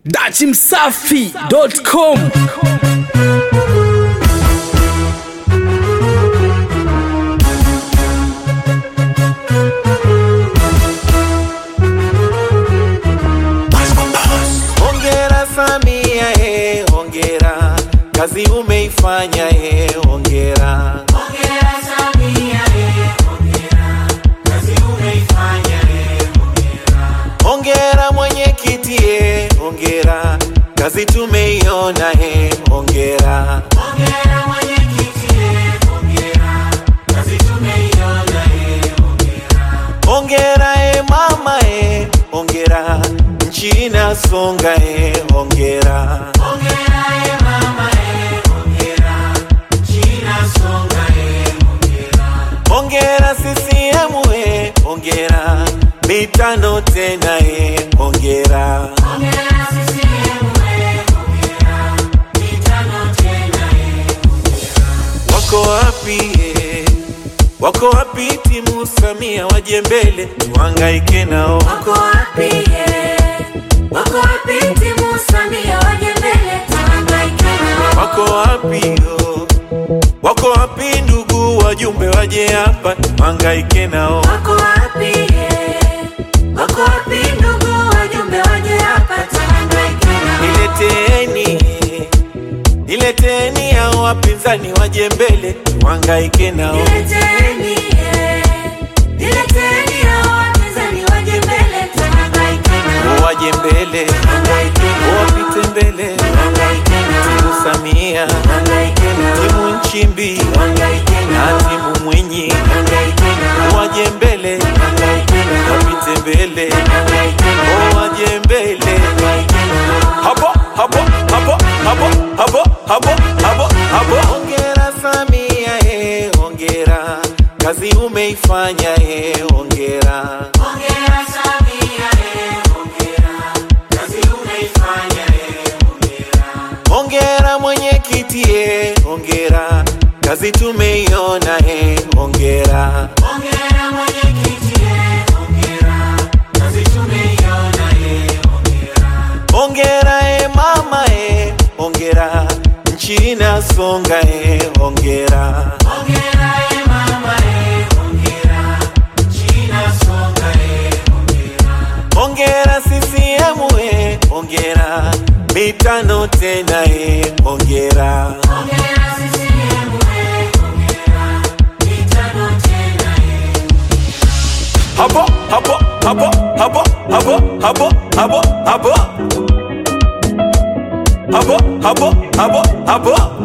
dachimsafi.com Hongera Samia, he, hongera kazi umeifanya, he, hongera. Hongera mwenyekiti, he, hongera kazi tumeiona, he, hongera. Hongera e mama e, hongera nchi inasonga e, hongera. Hongera CCM e, hongera mitano tena e, hongera. Wako wapi e, wako wapi timu Samia waje mbele tuhangaike nao. Wako wapi ye? Wako wapi timu Samia waje mbele tuhangaike nao? Wako wapi yo? Wako wapi ndugu wajumbe waje hapa tuhangaike nao. Wako wapi ye? Wako wapi ndugu wajumbe waje hapa tuhangaike nao? Nileteni, nileteni hao wapinzani waje mbele tuhangaike nao. Nileteni ye. Nileteni hao wapinzani waje mbele tuhangaike nao. Waje mbele, Tuhangaike nao. wapite mbele, Tuhangaike nao. timu Samia, Tuhangaike nao. timu Nchimbi Tuhangaike na nao. timu Mwinyi, Tuhangaike nao. waje mbele, Tuhangaike nao. wapite mbele, Tuhangaike nao. waje mbele. Tuhangaike nao. Hapo, hapo, hapo, hapo, hapo, hapo, hapo, hapo. Hongera Samia, eh, hongera kazi umeifanya, eh, hongera. Hongera Samia, eh, hongera. Kazi umeifanya, eh, hongera. Hongera mwenyekiti, eh, hongera kazi tumeiona, eh, hongera. Hongera mwenyekiti, eh, hongera. Kazi tumeiona, eh, hongera. Hongera e mama e, hongera nchi inasonga e, hongera. Hongera, eh, mama, eh, hongera. Nchi inasonga, eh, hongera. Hongera CCM e, hongera mitano tena e, hongera. Hongera CCM, eh, hongera. Mitano tena, eh. Hapo hapo hapo hapo hapo hapo hapo hapo hapo hapo hapo hapo